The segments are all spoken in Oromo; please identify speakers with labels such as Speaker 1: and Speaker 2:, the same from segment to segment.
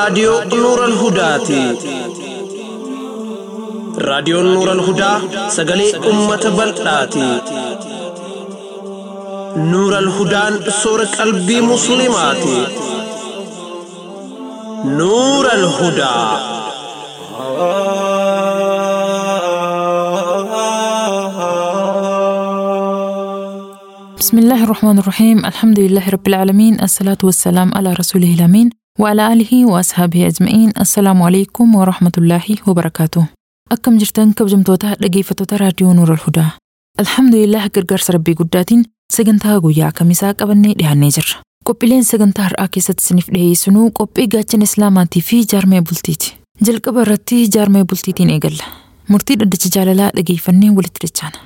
Speaker 1: raadiyoo Nuural Hudaati. Raadiyoon Nuural Hudaa sagalee uummata bal'aati. Nuural Hudaan soora qalbii Musliimaati. Nuural Hudaa.
Speaker 2: بسم الله الرحمن الرحيم الحمد لله رب العالمين الصلاة والسلام على رسوله الأمين وعلى آله وأصحابه أجمعين السلام عليكم ورحمة الله وبركاته أكم جرتان كبجمتوتا dhaggeeffattoota raadiyoo Nuura Alhudaa. Alhamdulillah gargaarsa rabbii guddaatiin sagantaa guyyaa kamisaa qabannee dhiyaannee jirra. Qophiileen sagantaa har'aa keessatti isiniif dhiyeessinuu qophii gaachana Islaamaatii fi jaarmee bultiiti. Jalqaba irratti jaarmee bultiitiin eegalla. Murtii dhaddacha jaalalaa dhageeffannee walitti dachaana.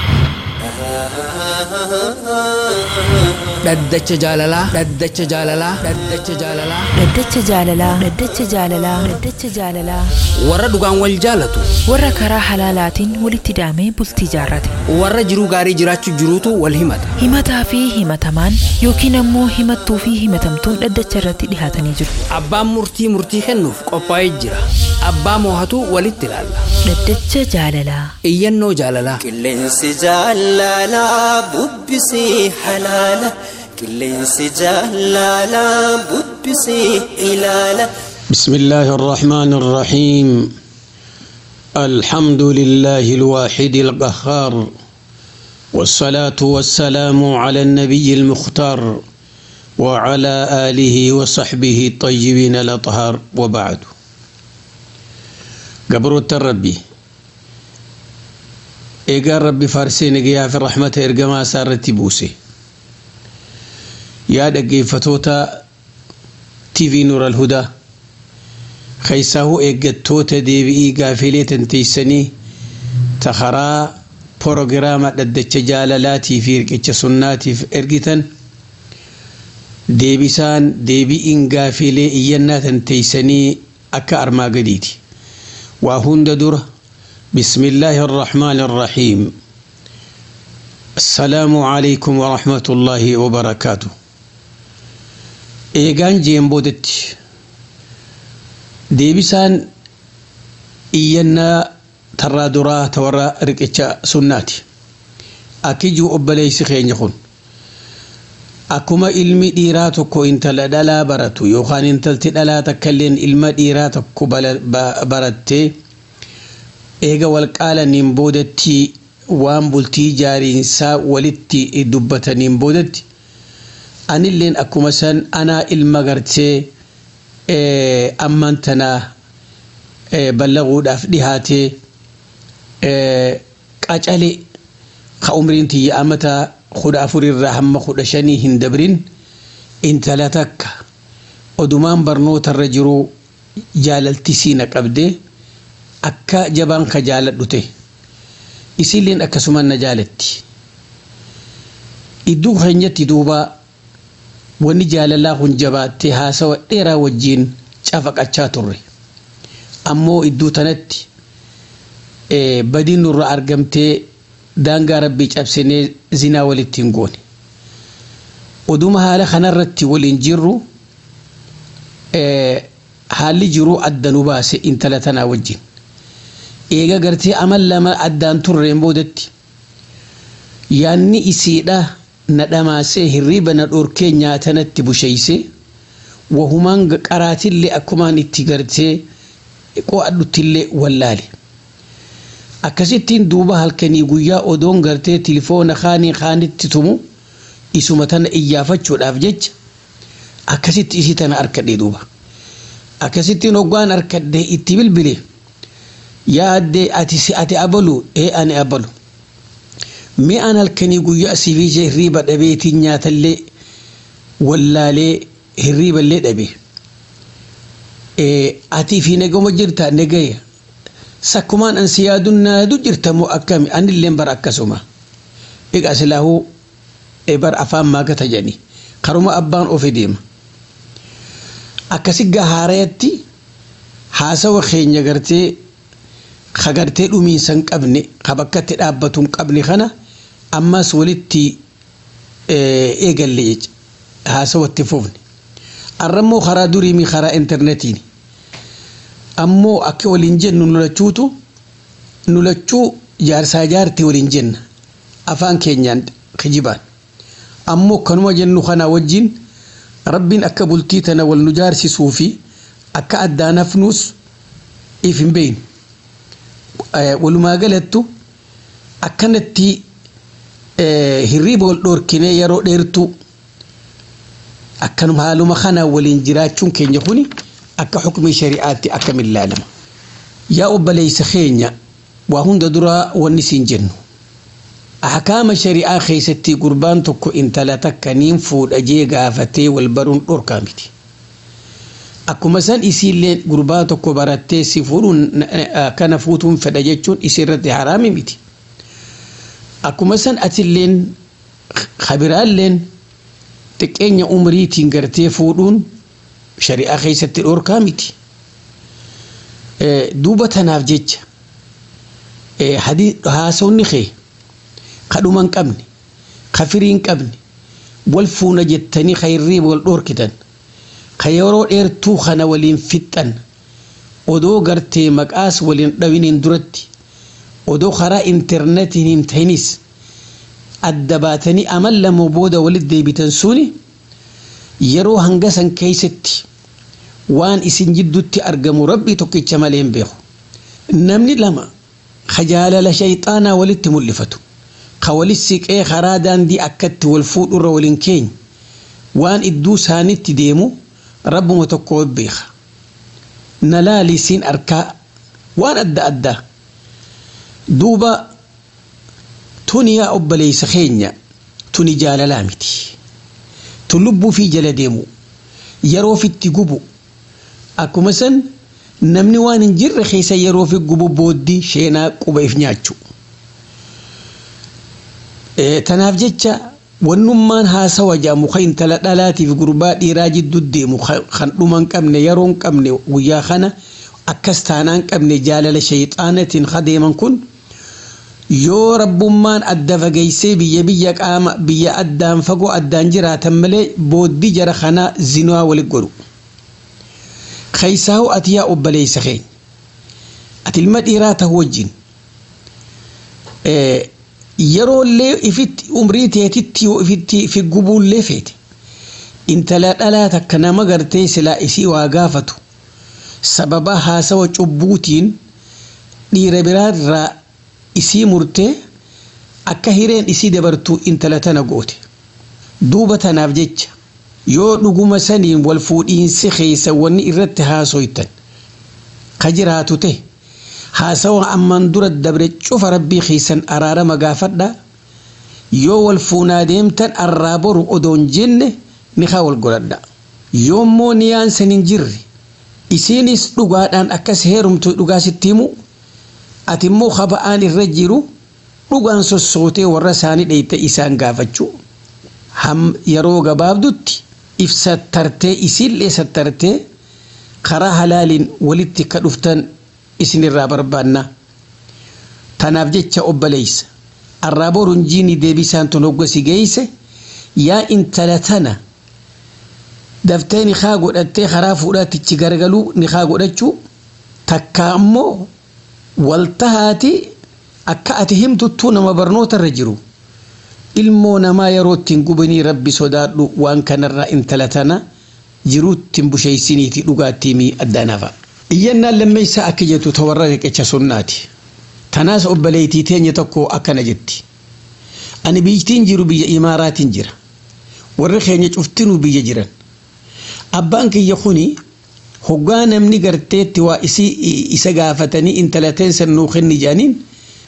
Speaker 3: Dhaddacha jaalalaa. Dhaddacha jaalalaa. Dhaddacha jaalalaa.
Speaker 2: Dhaddacha jaalalaa. Dhaddacha jaalalaa. Dhaddacha jaalalaa.
Speaker 3: Warra dhugaan wal jaalatu.
Speaker 2: Warra karaa halaalaatiin walitti daamee bultii jaarrate.
Speaker 3: Warra jiruu gaarii jiraachuu jiruutu wal himata.
Speaker 2: Himataa fi himatamaan yookiin ammoo himattuu fi himatamtuun dhaddacha irratti dhihaatanii jiru.
Speaker 3: Abbaan murtii murtii kennuuf qophaa'ee jira. Abbaa moohatu walitti ilaalla.
Speaker 2: Dhaddacha jaalalaa.
Speaker 3: Iyyannoo jaalalaa.
Speaker 4: Qilleensi jaalalaa bubbisii halaala. Qilleensi jaalalaa bubbisii ilaala.
Speaker 5: بسم الله الرحمن الرحيم الحمد لله الواحد القهار والصلاة والسلام على النبي المختار وعلى آله وصحبه الطيبين الأطهار وبعد قبر الربي إيقار ربي فارسين قيا في الرحمة إرقما سارتي بوسي يا دقي فتوتا تي في نور الهدى keessaahuu eeggattoota deebi'ii gaafilee tanteessanii takaraa poorogiraama dhaddacha jaalalaatii fi hirqicha sunnaatiif ergitan deebisaan deebi'iin gaafilee iyyannaa tanteessanii akka armaa gadiiti waa hunda dura bismillaahi arrahmaani arrahiim assalaamu calaykum warahmatullaahi wabarakaatu eegaan jeen boodatti deebisaan iyyannaa tarraa duraa ta warra riqicha sunnaati akki jiru obboleessi keenya kun akkuma ilmi dhiiraa tokko intala dhalaa baratu yookaan intalti dhalaa takkailleen ilma dhiiraa tokko barattee eega walqaalaniin boodatti waan bultii jaariinsaa walitti dubbataniin boodatti anilleen akkuma san anaa ilma gartee amman tanaa ballaguudhaaf dhihaatee qacale ka umriin tiyya amata kudha afurirraa hamma kudha shanii hin dabrin intala takka odumaan barnootarra jiru jaalaltisiina qabde akka jabaan ka jaaladhu ta'e isilleen akkasuma na jaalatti iddoo keenyatti duubaa wanni jaalalaa kun jabaattee haasawa dheeraa wajjiin cafaqachaa turre ammoo iddoo tanatti badiin nurra argamtee daangaa rabbii cabsinee zinaa walitti hin goone oduma haala kanarratti waliin jirru haalli jiruu adda nu baase intala tanaa wajjin eega gartee amal lama addaan turreen boodatti yaanni isiidha na dhamaasee hirriiba na dhorkee nyaatanatti busheeyse wahumaan qaraatillee akkumaan itti gartee qo'adhuttillee wallaale akkasittiin duuba halkanii guyyaa odoon gartee tilifoona kaanii kaanitti tumu isuma tana iyyaafachuudhaaf jecha akkasitti isii tana arkadhe duuba akkasittiin hoggaan arkadhe itti bilbile yaadde ati ati abalu ee ani abalu mi'aan halkanii guyyaa siifii hirriiba dhabeetiin nyaatallee wallaalee hirriiballee dhabe atii fi nagama jirta nagaya sakkumaan an si yaadun naadu jirta moo akkami anilleen bara akkasuma egaa silaahuu bar afaan maagata jedhani karuma abbaan ofi deema akkasi gahaarayatti haasawa keenya gartee ka gartee dhumiinsa hin qabne ka bakkatti dhaabbatu hin qabne kana ammas walitti eegalle jecha haasawatti fufne arrammoo karaa duriimi karaa intarnetiin ammoo akka waliin jennu nulachuutu nulachuu jaarsaa jaartii waliin jenna afaan keenyaan kijibaan ammoo kanuma jennu kana wajjin rabbiin akka bultii tana wal nu jaarsisuu fi akka addaan hafnuus if hin beeynu walumaa galattu akkanatti hirriiba wal dhoorkinee yeroo dheertuu akkanuma haaluma kanaan waliin jiraachuun keenya kuni akka xukumii shari'aatti akkamiin ilaalama. Yaa obboleessa keenya waa hunda duraa wanni siin jennu. Ahkaama shari'aa keessatti gurbaan tokko intala takka niin fuudha jee gaafatee wal baruun dhorkaa miti. Akkuma san isiillee gurbaa tokko barattee si fuudhuun kana fuutuun fedha jechuun isirratti haraami miti. Akkuma san atilleen kabiraalleen xiqqeenya umriitiin gartee fuudhuun shari'aa keessatti dhorkaa miti. Duuba tanaaf jecha haasawni kee kadhuma hin qabne ka firii hin qabne wal fuuna jettanii ka hirriiba wal dhorkitan ka yeroo dheertuu kana waliin fixxan odoo gartee maqaas waliin dhawiniin duratti odoo karaa intarneetiin hin tahinis adda baatanii amal lama booda walitti deebitan suni yeroo hanga san keessatti waan isin jidduutti argamu rabbii tokkicha malee hin beeku. Namni lama ka jaalala shayxaanaa walitti mul'ifatu ka walit siqee karaa daandii akkatti wal fuudhurra waliin keenya waan idduu isaanitti deemu rabbuma tokko beeka. Na laali siin arkaa waan adda addaa duuba tuni yaa obboleessa keenya tuni jaalalaa miti. Tun lubbuu fi jala deemu yeroo fitti gubu akkuma san namni waan hin jirre keessa yeroo fi gubu booddii sheenaa quba if nyaachu. Tanaaf jecha wannummaan haasawa jaamu kan intala dhalaatiif gurbaa dhiiraa jidduu deemu kan dhuma hin qabne yeroo hin qabne guyyaa kana akkas taanaa hin qabne jaalala shayxaanatiin kadeeman kun yoo rabbummaan adda fageessee biyya biyya qaama biyya addaan fagoo addaan jiraatan malee booddii jara kanaa zinaa walit godhu. Keessaa'u ati yaa obboleessa keenya. Ati ilma dhiiraa ta'uu wajjin. Yeroollee ifitti umrii teetitti yoo ifitti fi gubuullee feete. Intala dhalaa takka nama gartee silaa isii waa gaafatu. Sababa haasawa cubbuutiin dhiira biraarraa isii murtee akka hireen isii dabartuu intala tana goote. Duuba tanaaf jecha yoo dhuguma saniin wal fuudhiinsi keessa wanni irratti haasoytan ka jiraatu ta'e haasawa amman dura dabre cufa rabbii keessan araarama gaafadha yoo wal fuunaa deemtan arraa boru odoon jenne ni haa wal godhadha yoommoo niyaan san hin jirre isiinis dhugaadhaan akkas heerumtu dhugaa sitti himu ati immoo kaba'aan irra jiru dhugaan sossootee warra isaanii dheeyte isaan gaafachuu yeroo gabaabdutti if sattartee isiillee sattartee karaa halaaliin walitti ka dhuftan isinirraa barbaanna. Tanaaf jecha obboleessa arraa boruun jiini deebisaan tun hoggasi geeyse yaa intala tana daftee nikaa godhattee karaa fuudhaatichi gargaluu nikaa godhachuu takka ammoo waltahaati akka ati himtuttuu nama barnoota irra jiru. ilmoo namaa yeroo ittiin gubanii rabbi sodaadhu waan kanarraa intala tana jiruutti hin busheessiniiti dhugaattii mii addaan hafa. Iyyannaan lammeessaa akka jettu tawarra riqicha sunnaati. Tanaas obboleettii teenya tokko akkana jetti. Ani biyyattiin jiru biyya imaaraatiin jira. Warri keenya cuftinuu biyya jiran. Abbaan kiyya kuni hoggaa namni garteetti waa isa gaafatanii intala teensan nuu kenni jedhaniin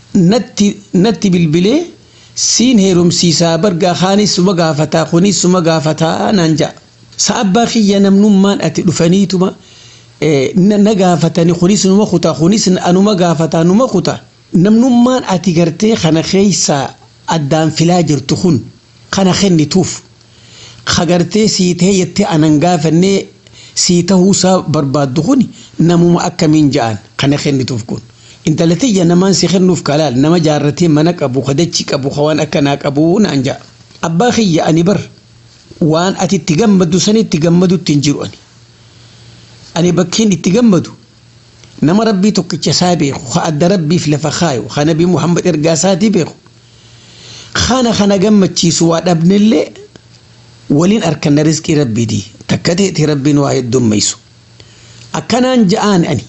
Speaker 5: natti bilbilee siin heerumsiisaa bargaa kaanis suma gaafataa kunis suma gaafataa naan ja'a. Sa'abbaa kiyya namnummaan ati dhufaniituma na gaafatani kunis numa kutaa kunis anuma gaafataa numa kutaa. Namnummaan ati gartee kana keessaa addaan filaa jirtu kun kana kennituuf ka gartee sii ta'e jettee anan gaafannee sii ta'uusaa barbaaddu kun namuma akkamiin ja'an kana kennituuf kun. intalatiyya namaan si kennuuf kalaal nama jaarratee mana qabu kadachi qabu waan akkanaa qabu naan ja'a. Abbaa kiyya ani bar waan ati itti gammadu san itti gammadutti hin jiru ani. Ani bakkeen itti gammadu nama rabbii tokkicha isaa beeku ka adda rabbiif lafa kaayu ka nabi muhammad ergaa isaatii beeku kana kana gammachiisu waa dhabnillee waliin arkanna rizqii rabbiiti takka ta'eeti rabbiin waa heddummeessu akkanaan ja'aan ani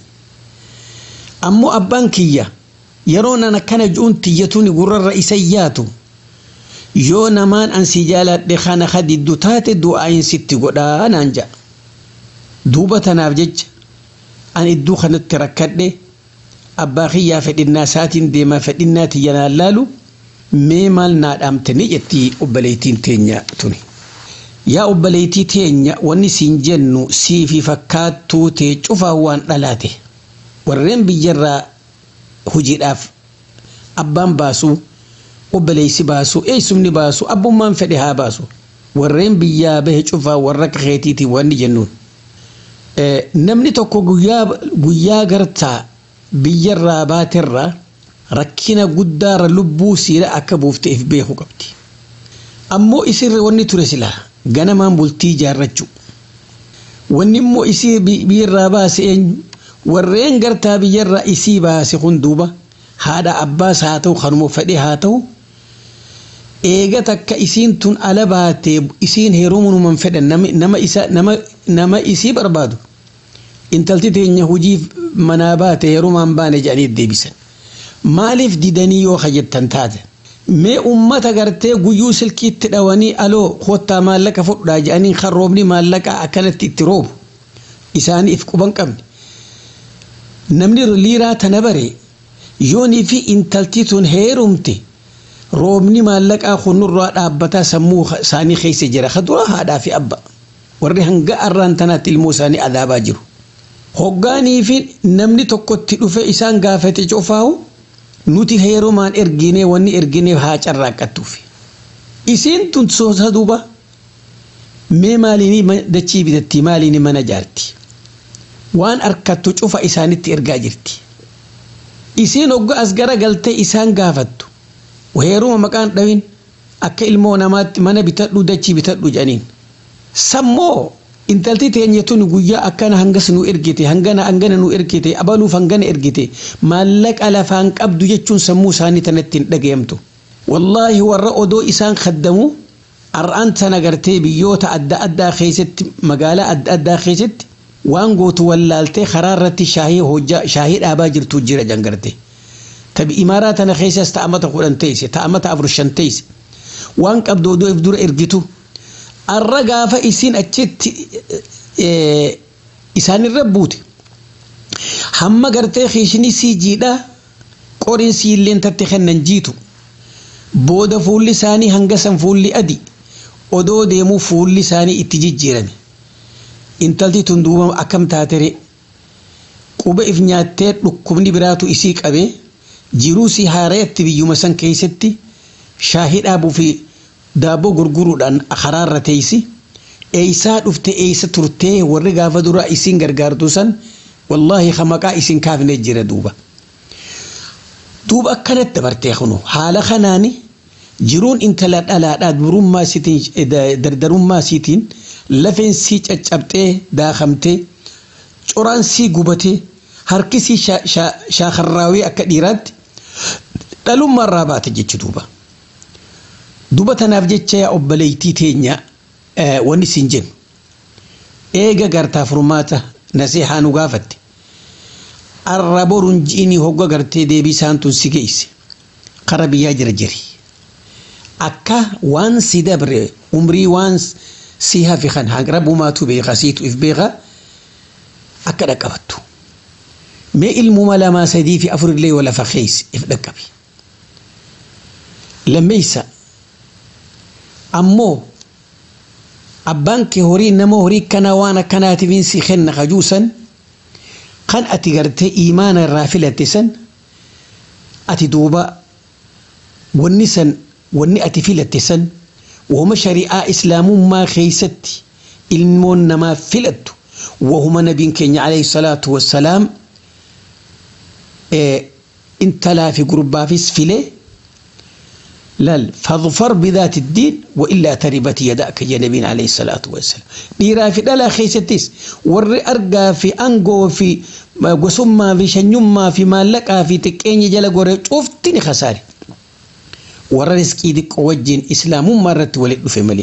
Speaker 5: ammoo abbaan kiyya yeroo nan akkana ju'uun tiyyatuun gurrarra isa yaatu yoo namaan an si jaaladhe kana hadiddu taate du'aayin sitti godhaa naan ja'a duuba tanaaf jecha an idduu kanatti rakkadhe abbaa kiyyaa fedhinnaa isaatiin deemaa fedhinnaa tiyyanaan laalu mee maal naa dhaamtanii jetti obboleettiin teenya tuni. Yaa obboleettii teenya wanni siin jennu siifi fakkaattuu tee cufaa waan dhalaate warreen biyyarraa hojiidhaaf abbaan baasu obboleessi baasu eessumni baasu abbummaan fedhe haa baasu warreen biyyaa bahe cufaa warra keetiiti wanni jennuun. Namni tokko guyyaa gartaa biyyarraa baaterraa rakkina guddaarra lubbuu siidha akka buufteef beeku qabdi. Ammoo isirra wanni ture silaa ganamaan bultii ijaarrachuu. Wanni immoo isii biyyarraa baase eenyu warreen gartaa biyyarraa isii baase kun duuba haadha abbaas haa ta'u kanuma fedhe haa ta'u eega takka isiin tun ala baatee isiin heerumunuman fedhan nama isa nama nama isii barbaadu intalti teenya hujii manaa baate heerumaan baane jedhanii deebisan maaliif didanii yoo hajjettan taate mee ummata gartee guyyuu silkiitti dhawanii aloo kottaa maallaqa fudhaa jedhanii kan roobni maallaqa akkanatti itti roobu isaanii if quban qabne namni liiraa tana bare yoonii fi intalti tun heerumte roobni maallaqaa kunurraa dhaabbataa sammuu isaanii keessa jira kadura haadhaa fi abba warri hanga arraan tanaatti ilmoo isaanii adaabaa jiru. Hoggaanii fi namni tokkotti dhufe isaan gaafate cufaahu nuti heerumaan erginee wanni erginee haa carraaqqattuuf. Isiin tun soosa duuba mee maaliinii dachii bitatti maaliinii mana jaarti. Waan harkattu cufa isaanitti ergaa jirti. Isiin hogga as gara galtee isaan gaafattu. heeruma maqaan dhawin akka ilmoo namaatti mana bitadhu dachii bitadhu jedhaniin. Sammoo intalti teenya tun guyyaa akkana hangas nu ergite hangana hangana nu ergite abaluuf hangana ergite maallaqa lafaan qabdu jechuun sammuu isaanii tanatti hin dhagayamtu. Wallaahi warra odoo isaan kaddamu har'aan tana gartee biyyoota adda addaa keessatti magaalaa adda addaa keessatti waan gootu wallaaltee karaa irratti shaahii hojjaa shaahii dhaabaa jirtu jira jangarte. Tabi imaaraa tana keessas ta'amata kudhan teesse ta'amata afur shan teesse waan qabdu odoo if dura ergitu. arra gaafa isin achitti isaanirra buute hamma gartee kiishni sii jiidha qoriin sii illeen tatti kennan jiitu booda fuulli isaanii hangasan fuulli adi odoo deemuu fuulli isaanii itti jijjiirame intalti tun duuba akkam taatere quba if nyaattee dhukkubni biraatu isii qabee jiruu sii haareetti biyyuma san keessatti shaahii dhaabuu fi daabboo gurguruudhaan karaarra teessi eeysaa dhufte eeysa turtee warri gaafa dura isin gargaartu san wallaahi ka maqaa isin kaafne jira duuba. Duuba akkanatti dabartee kunu haala kanaani jiruun intala dhalaadhaa durummaa isiitiin dardarummaa isiitiin lafeen sii caccabxee daakamtee coraan sii gubatee harki sii shaakarraawee akka dhiiraatti dhalummaarraa baate jechu duuba. duba tanaaf jecha yaa obboleettii teenya wanni siin jennu eega gartaa furmaata nasihaa nu gaafatte arra boruun ji'inii hogga gartee deebii isaan tun si geesse kara biyyaa jira jiri akka waan si dabre umrii waan si hafi kan rabbumaatu beeka siitu if beeka akka dhaqqabattu mee ilmuma lamaa sadii fi afurillee wala fakkeessi if dhaqqabi lammeeysa ammoo abbaan kee horii nama horii kana waan akkanaatiif si kenna kajuusan kan ati gartee imaana irraa filatte san ati duuba wanni san wanni ati filatte san wahuma shari'aa islaamummaa keeysatti ilmoon namaa filattu wahuma nabiin keenya alayhi salaatu wassalaam intalaa fi gurbaafis filee لال فاظفر بذات الدين وإلا تربت يداك يا نبي عليه الصلاة والسلام ديرا في دلا خيستيس ور أرقى في أنقو في قسمة في شنيمة في مالكا في تكيني جل قرى شوفتني خساري ور رزقي دك وجين إسلام مرة ولد في ملي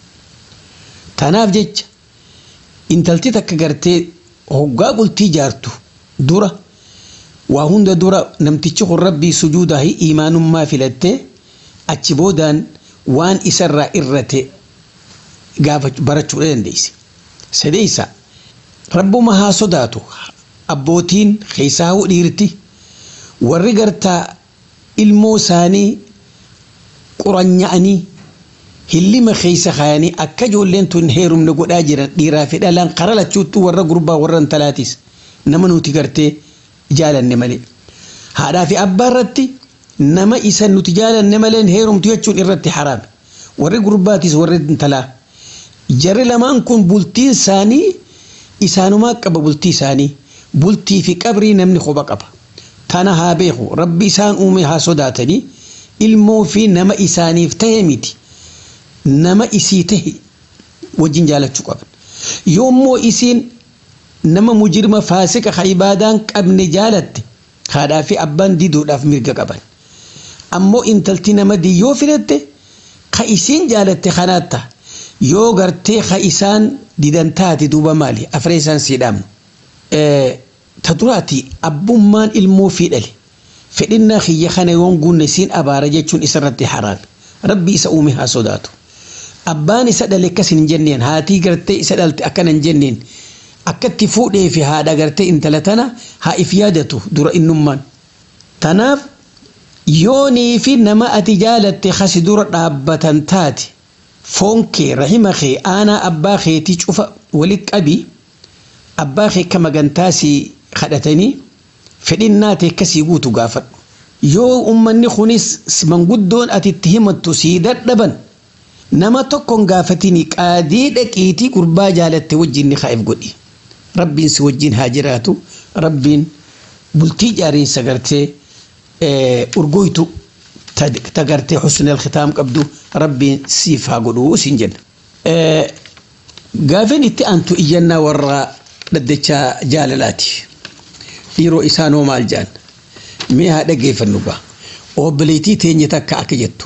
Speaker 5: تناف جيج intalti takka gartee hoggaa bultii jaartu dura waa hunda dura namtichi kun rabbii sujuudaa fi imaanummaa filattee achi boodaan waan isarraa irrate gaafa barachuu dandeesse. Sadeessa rabbuma haa sodaatu abbootiin keessaa dhiirti warri gartaa ilmoo isaanii quranya'anii hillima keessa kaayanii akka ijoolleen tun heerumne godhaa jiran dhiiraa fi dhalaan qara lachuuttuu warra gurbaa warra intalaatis nama nuti gartee jaalanne malee. Haadhaa fi abbaa irratti nama isa nuti jaalanne malee heerumtu jechuun irratti haraame. Warri gurbaatis warri intalaa. Jarri lamaan kun bultiin isaanii isaanumaa qaba bultii isaanii. Bultii fi qabrii namni quba qaba. Tana haa beeku rabbi isaan uume haa sodaatanii ilmoo fi nama isaaniif ta'e miti. nama isii tahe wajjin jaalachuu qaban. Yoommoo isiin nama mujirma faasika ka ibaadaan qabne jaalatte haadhaa fi abbaan diduudhaaf mirga qaban. Ammoo intalti nama diyyoo filatte ka isiin jaalatte kanaatta yoo gartee ka isaan didan taate duuba maali afree isaan siidhaamnu. Ta duraati abbummaan ilmoo fi dhale fedhinnaa kiyya kana yoon guunne siin abaara jechuun isarratti haraami. Rabbi isa uume haa sodaatu. abbaan isa dhale akkas hin jenneen haatii gartee isa dhalte akkana hin jenneen akkatti fuudhee fi haadha gartee intala tana haa if yaadatu dura innummaan. Tanaaf yoonii fi nama ati jaalatte kasi dura dhaabbatan taate foon kee rahima kee aanaa abbaa keetii cufa walit qabi abbaa kee akka magantaasii kadhatanii fedhinnaa ta'e akkasii guutu gaafadhu. Yoo ummanni kunis manguddoon ati itti himattu sii dadhaban. nama tokkon gaafatini qaadii dhaqiitii gurbaa jaalatte wajjin ni kaa'eef godhi. Rabbiin si wajjin haa jiraatu. Rabbiin bultii jaariinsa gartee urgoytu ta gartee husnul khitaam qabdu rabbiin siif haa godhu siin jenna. Gaafin itti aantu iyyannaa warra dhaddachaa jaalalaati. Dhiiroo isaanoo maal jaan? Mee haa dhaggeeffannu gaa. Obboleettii teenya takka akka jettu.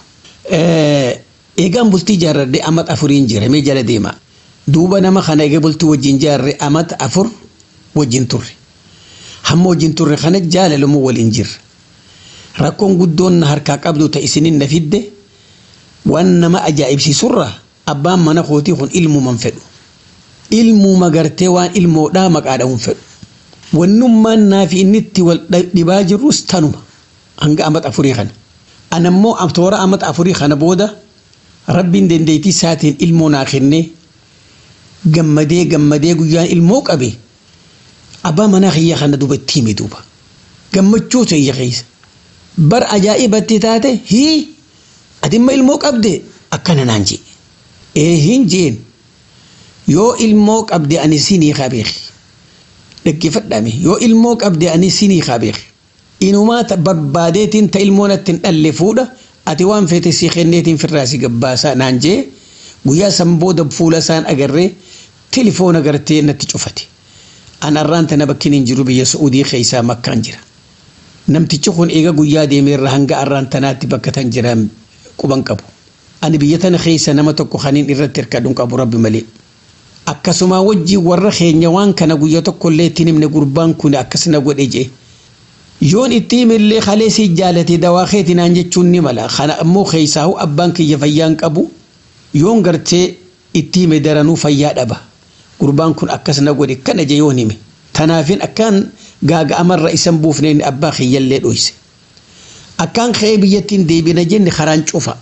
Speaker 5: Eegaan bultii jaarradhe amat afuriin jira mee jala deema. Duuba nama kana egaa bultii wajjin jaarre amat afur wajjin turre. Hamma wajjin turre kana jaalalumu waliin jirra. Rakkoon guddoon na harkaa qabdu ta isinin na fidde waan nama ajaa'ibsiisurra abbaan mana kootii kun ilmuuman fedhu. Ilmuuma gartee waan ilmoodhaa maqaadhaan fedhu. Wannummaan naa fi inni itti wal dhibaa jirrus tanuma hanga amat afurii kana. Anammoo toora amat afurii kana booda rabbiin dandeettii isaatiin ilmoo naa kennee gammadee gammadee guyyaan ilmoo qabe abbaa manaa kiyya kana duuba itti hime duuba gammachuu ta'e keessa bar ajaa'ibatti taate hii adimma ilmoo qabde akkana naan jee ee hin jeen yoo ilmoo qabde ani sinii qabeeki dhaggeeffadhaame yoo ilmoo qabde ani sinii qabeeki inumaa barbaadeetiin ta ilmoon ittiin dhalle fuudha. ati waan feete si kenneetiin firraa si gabbaasaa naan jee guyyaa san booda fuula isaan agarree tilifoona gartee natti cufate. An arraan tana bakkin hin jiru biyya Su'uudii keessaa makkaan jira. Namtichi kun eega guyyaa deemeerra hanga arraan tanaatti bakka tan jiran quban qabu. Ani biyya tana keessa nama tokko kaniin irratti hirkadhuun qabu rabbi malee. Akkasuma wajjii warra keenya waan kana guyyaa tokkollee ittiin himne gurbaan kun akkas na godhe jee. yoon itti himillee kalee si jaalate dawaa keetii naan jechuun ni mala kana ammoo keessaahu abbaan kiyya fayyaan qabu yoon gartee itti hime daranuu fayyaa dhaba gurbaan kun akkas na godhe kana je yoon hime tanaafin akkaan gaaga'amarra isan buufneen abbaa kiyyallee dhoyse akkaan ka'ee biyyattiin deebina jenne karaan cufa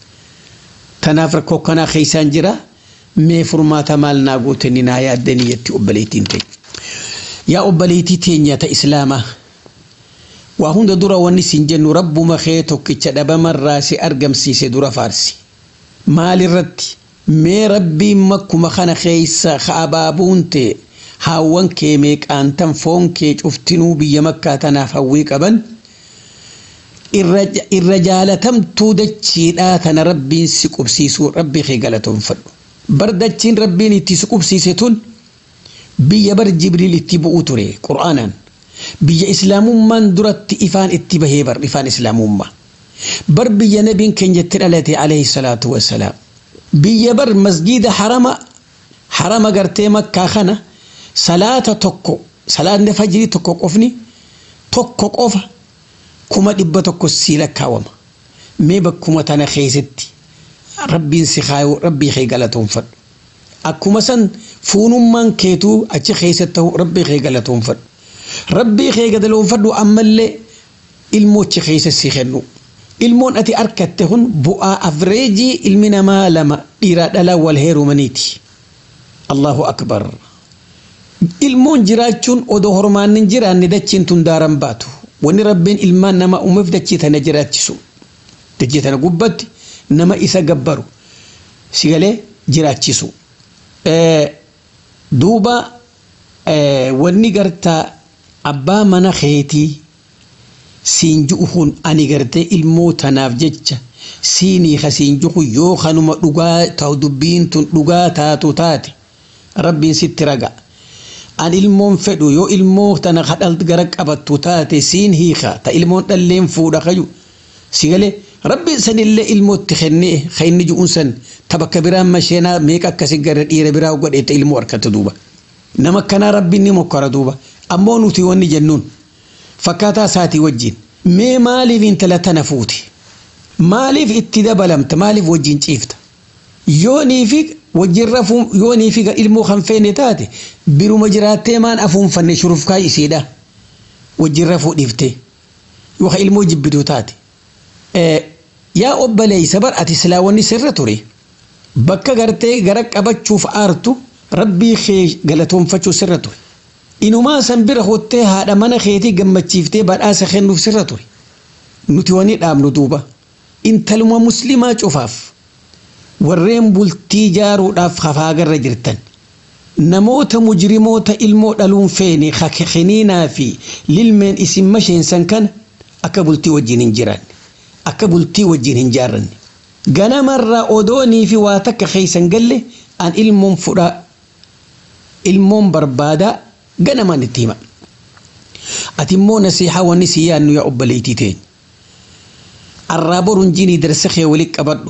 Speaker 5: tanaaf rakkoo kanaa keessaan jira mee furmaata maal naa gootanii naa yaaddanii jetti obboleettiin ta'e yaa obboleettii teenya ta islaamaa waa hunda dura wanni siin jennu rabbuma kee tokkicha dhabamarraa si argamsiise dura faarsi maalirratti mee rabbiin makkuma kana keessa abaabuun ta'e haawwan kee meeqaantan foon kee cuftinuu biyya makkaa tanaaf hawwii qaban irra jaalatamtuu dachiidhaa tana rabbiin si qubsiisuu rabbii kee galatoonfadhu bar dachiin rabbiin itti si qubsiise tun biyya bar jibriil itti bu'uu ture qur'aanaan biyya islaamummaan duratti ifaan itti bahee bar ifaan islaamummaa bar biyya nabiin keenya itti dhalate alayhi salaatu wassalaam biyya bar masgiida harama harama gartee makkaa kana salaata tokko salaatni fajrii tokko qofni tokko qofa kuma dhibba tokko sii lakkaawama mee bakkuma tana keessatti rabbiin si kaayuu rabbii kee galatoonfadhu akkuma san fuunummaan keetuu achi keessatti ta'u rabbii kee galatoonfadhu rabbii kee galatoonfadhu ammallee ilmoochi keessa si kennu ilmoon ati argatte kun bu'aa afreejii ilmi namaa lama dhiiraa dhalaa wal heerumaniiti allahu akbar ilmoon jiraachuun odoo hormaannin jiraanne dachiin tun daaran baatu wanni rabbiin ilmaan nama uumeef dachii tana jiraachisu dachii tana gubbatti nama isa gabbaru sigalee jiraachisu duuba wanni gartaa abbaa mana keetii siin ju'uun ani gartee ilmoo tanaaf jecha siinii ka siin ju'u yoo kanuma dhugaa ta'u dubbiin tun dhugaa taatu taate rabbiin sitti raga an ilmoon fedhu yoo ilmoo tana kadhal gara qabattu taate siin hiika ta ilmoon dhalleen fuudha kayu sigalee rabbiin sanillee ilmootti kennee ka inni ju'uun san ta bakka biraan masheenaa meeqa akkasi gara dhiira biraa godheetta ilmoo harkatti duuba nama kanaa rabbiin ni mokkora duuba ammoo nuti wanni jennuun fakkaataa isaatii wajjin mee maaliif intala tana fuute maaliif itti dabalamta maaliif wajjin ciifta yoonii fi wajjin rafuun yoonii fi ilmoo kan feene taate biruma jiraattee maan afuunfanne shurufkaa isiidha wajjin rafuu dhiiftee yookaan ilmoo jibbituu taate yaa obboleessa bar ati silaa wanni sirra ture bakka gartee gara qabachuuf aartu rabbii kee galatoonfachuu sirra ture. inumaa san bira hottee haadha mana keetii gammachiiftee badhaasa kennuuf sirra ture nuti wani dhaabnu duuba intaluma muslimaa cufaaf warreen bultii jaaruudhaaf hafaagarra jirtan namoota mujrimoota ilmoo dhaluun feene kiniinaa fi lilmeen isin masheensan kana akka bultii wajjin hin jiraanne akka bultii wajjin hin jaarranne ganamarraa odoonii fi waa takka keeysan galle an ilmoon fudhaa ilmoon barbaadaa ganamaan itti hima ati immoo nasiihaa wanni si yaannu yaa obboleettii teenya arraa boruun jinii darsa kee walitti qabadhu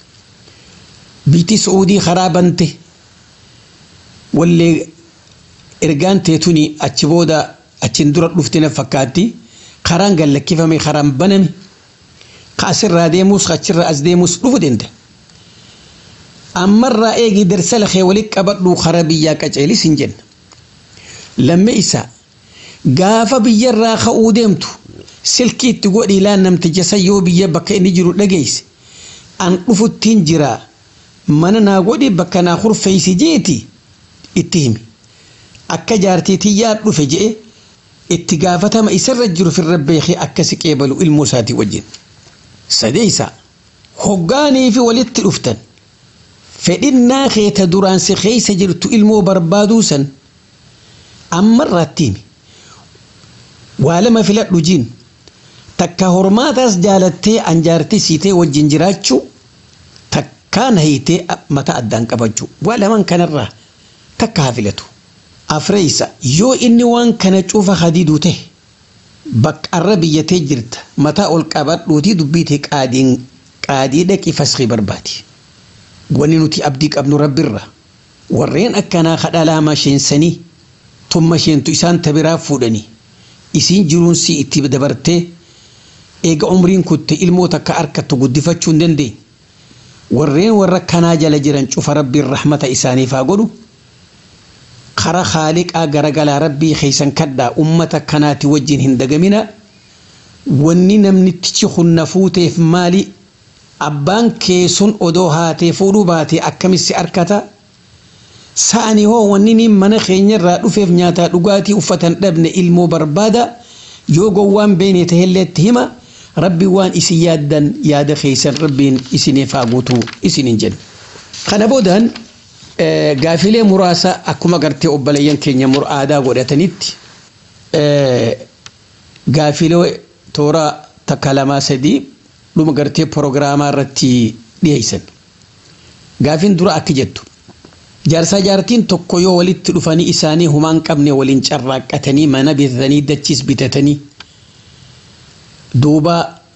Speaker 5: biitii su'uudii karaa bante wallee ergaan teetuni achi booda achiin dura dhufte na fakkaatti karaan gallakkifame karaan baname ka asirraa deemus ka achirraa as deemus dhufu dende ammarraa eegii darsa lakee walitti qabadhu karaa biyyaa qaceelis hin jenna lamme isaa gaafa biyyarraa ka'uu deemtu silkii itti godhi ilaan namticha san yoo biyya bakka inni jiru dhageesse an dhufuttiin jiraa mana naa godhi bakka naa kurfeeysi jeeti itti himi akka jaartii tiyyaa dhufe je'e itti gaafatama isarra jiru firra beekee akka si qeebalu ilmoo isaatii wajjin sadeeysa hoggaanii fi walitti dhuftan fedhinnaa keeta duraan si keeysa jirtu ilmoo barbaaduu san ammarraatti himi waa lama filadhu jiin takka hormaataas jaalattee anjaartii siitee wajjin jiraachuu takkaan hayitee mataa addaan qabachuu waa laman kanarraa takka haa filatu afreeysa yoo inni waan kana cufa hadiiduu ta'e baqqarra biyyatee jirta mataa ol qabadhuutii dubbiitee qaadiin qaadii dhaqi fasqii barbaadi wanni nuti abdii qabnu rabbirra warreen akkanaa kadhalaa masheensanii tumma sheentu isaan tabiraa fuudhanii isiin jiruunsi itti dabartee eega umriin kutte ilmoo takka harkattu guddifachuu hin dandeenye warreen warra kanaa jala jiran cufa rabbiin rahmata isaaniif haa godhu kara haaliqaa garagalaa rabbii keeysan kadhaa ummata kanaati wajjin hin dagamina wanni namnitichi hunna fuuteef maali abbaan kee sun odoo haatee fuudhuu baatee akkamitti arkata sa'ani hoo wanni niin mana keenyarraa dhufeef nyaataa dhugaatii uffatan dhabne ilmoo barbaada yoo gowwaan beene tahelleetti hima rabbi waan isin yaaddan yaada keeysan rabbiin isiniif haa guutuu isinin jenna kana boodaan gaafilee muraasa akkuma gartee obboleeyyan keenya aadaa godhatanitti gaafilee toora takka lamaa sadii dhuma gartee proogiraamaa irratti dhiyeessan. Gaafiin dura akka jettu jaarsaa jaartiin tokko yoo walitti dhufanii isaanii humaan qabne waliin carraaqqatanii mana bitatanii dachiis bitatanii duuba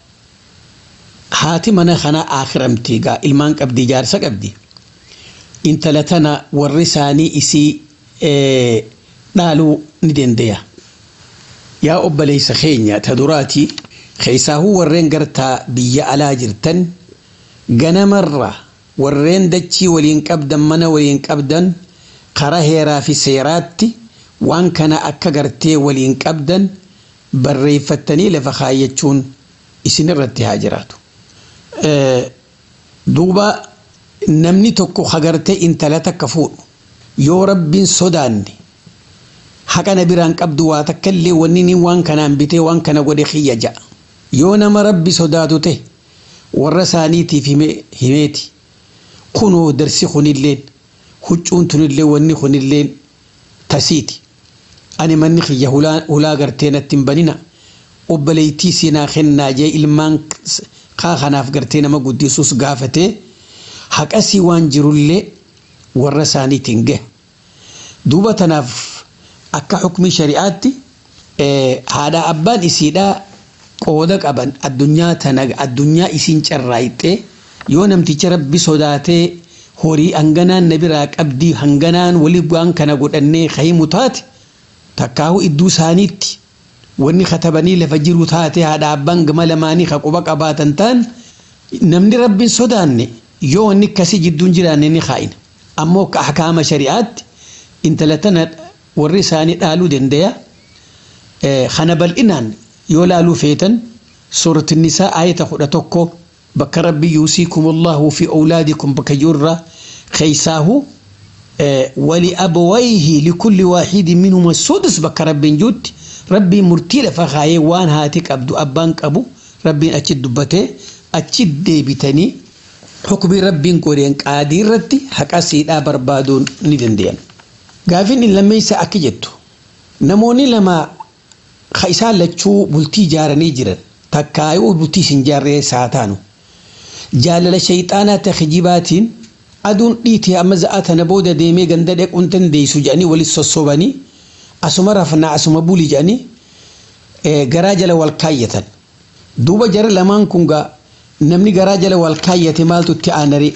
Speaker 5: haati mana kanaa akhiramte gaa ilmaan qabdi jaarsa qabdi intala tana warri isaanii isii dhaaluu ni dandeenya. Yaa obboleessa keenya ta duraati keessaahuu warreen gartaa biyya alaa jirtan ganamarra warreen dachii waliin qabdan mana waliin qabdan karaa heeraa fi seeraatti waan kana akka gartee waliin qabdan barreeffattanii lafa kaayyachuun isin irratti haa jiraatu. Duuba namni tokko hagartee intala takka fuudhu yoo rabbiin sodaanne haqana biraan qabdu waa takka illee wanni ni waan kanaan bitee waan kana godhe xiyya ja'a. Yoo nama rabbi sodaatu ta'e warra isaaniitiif himeeti. Kunoo darsi kunilleen huccuun tunillee wanni kunilleen tasiiti. Ani manni xiyya hulaa gartee natti hin banina. Obboleettii siinaa kennaa jee ilmaan kaa kanaaf gartee nama guddisuus gaafatee haqasii waan jirullee warra isaaniitiin gahe. Duuba tanaaf akka xukmii shari'aatti haadha abbaan isiidhaa qooda qaban addunyaa tana addunyaa isiin carraayixee yoo namticha rabbi sodaatee horii hanganaan na biraa qabdii hanganaan walii waan kana godhannee kahimu taate takkaahu idduu isaaniitti wanni katabanii lafa jiru taate haadha abbaan gama lamaanii ka quba qabaatan ta'an namni rabbiin sodaanne yoo wanni akkasii jidduun jiraanne ni kaa'ina ammoo akka ahkaama shari'aatti intala tana warri isaanii dhaaluu dandeenya kana bal'inaan yoo laaluu feetan suuratti nisaa ayata kudha tokko bakka rabbi yuusiikum allahu fi awlaadikum bakka jirra keeysaahu ولأبويه لكل واحد منهما السدس بك رب جود ربي مرتي لفخاي وان هاتك أبدو أبان أبو ربي أتشد دبته أتشد ديبتني حكم ربي كورين قادر رتي حكا سيدا بربادون ندندين قافين إن لما يسا أكجتو نموني لما خيسا لچو بلتي جارني جرن تكايو بلتي سنجاري ساتانو جالل شيطانا تخجيباتين aduun dhiitee amma za'a tana booda deemee ganda dhequun dandeessu jedhanii walit sossobanii asuma rafnaa asuma buli jedhanii garaa jala wal kaayyatan. Duuba jara lamaan kun gaa namni garaa jala wal kaayyate maaltu itti aanaree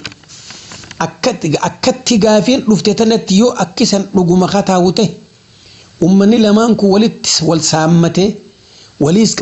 Speaker 5: akkatti gaafiin dhufte tanatti yoo akkisan dhuguma kataa'u ta'e uummanni lamaan kun walitti wal saammatee waliis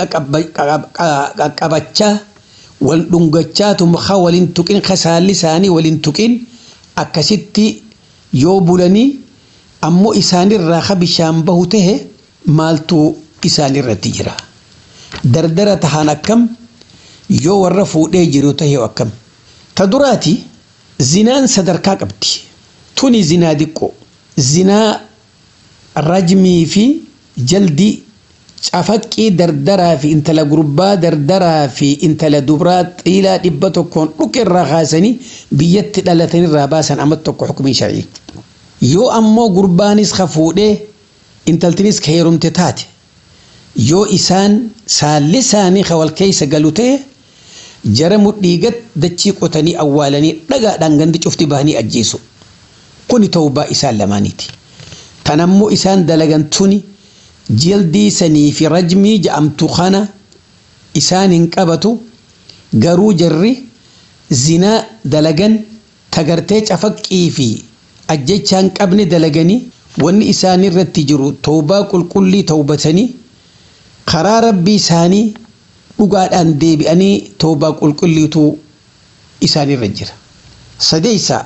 Speaker 5: qaqqabachaa wal dhungachaa tumaka waliin tuqin kasaalli isaanii waliin tuqin akkasitti yoo bulanii ammoo isaanirraa ka bishaan bahu tahe maaltu isaanirratti jira. Dardara tahaan akkam yoo warra fuudhee jiru tahe akkam. Ta duraati zinaan sadarkaa qabdi. Tuni zinaa diqqoo. Zinaa rajmii fi jaldii cafaqqii dardaraa fi intala gurbaa dardaraa fi intala dubraa xiilaa dhibba tokkoon dhuqa irraa kaasanii biyyatti dhalatanirraa baasan amma tokko xukumii sharcii. Yoo ammoo gurbaanis ka fuudhee intaltinis ka heerumte taate yoo isaan saalli isaanii ka wal keessa galu ta'e jara mudhiigat dachii qotanii awwaalanii dhagaadhaan gandi cufti bahanii ajjeesu. Kuni ta'uu isaan lamaaniiti. Tanammoo isaan dalagan tuni. jildii sanii fi rajmii ja'amtu kana isaan hin qabatu garuu jarri zinaa dalagan tagartee cafaqqii fi ajjechaan qabne dalaganii wanni isaan irratti jiru tawbaa qulqullii tawbatanii karaa rabbii isaanii dhugaadhaan deebi'anii tawbaa qulqulliitu isaan irra jira. Sadeessa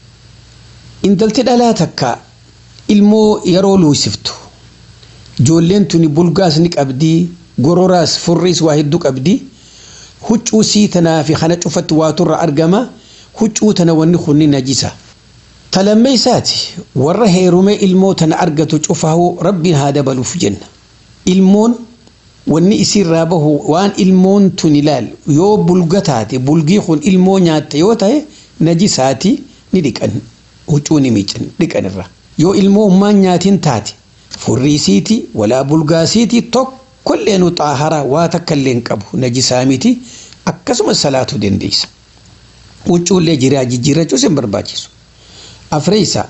Speaker 5: intalti dhalaa takka ilmoo yeroo luusiftu ijoolleen tuni bulgaas ni qabdii gororaas furriis waa hedduu qabdii huccuu sii tanaa fi kana cufatti waaturra argama huccuu tana wanni kunni najisa. Talammee isaati warra heerumee ilmoo tana argatu cufahu rabbiin haa dabaluuf jenna. Ilmoon wanni isiirraa bahu waan ilmoon tun ilaal yoo bulga taate bulgii kun ilmoo nyaatte yoo ta'e najisaati ni dhiqan huccuu ni miican dhiqanirra. Yoo ilmoo ummaan nyaatiin taate furriisiiti walaa bulgaasiiti tokko tokkollee nu xaaharaa waa takka illee hin qabu najisaa miti akkasuma salaatuu dandeessa huccuullee jiraa jijjiirrachuus hin barbaachisu afreessa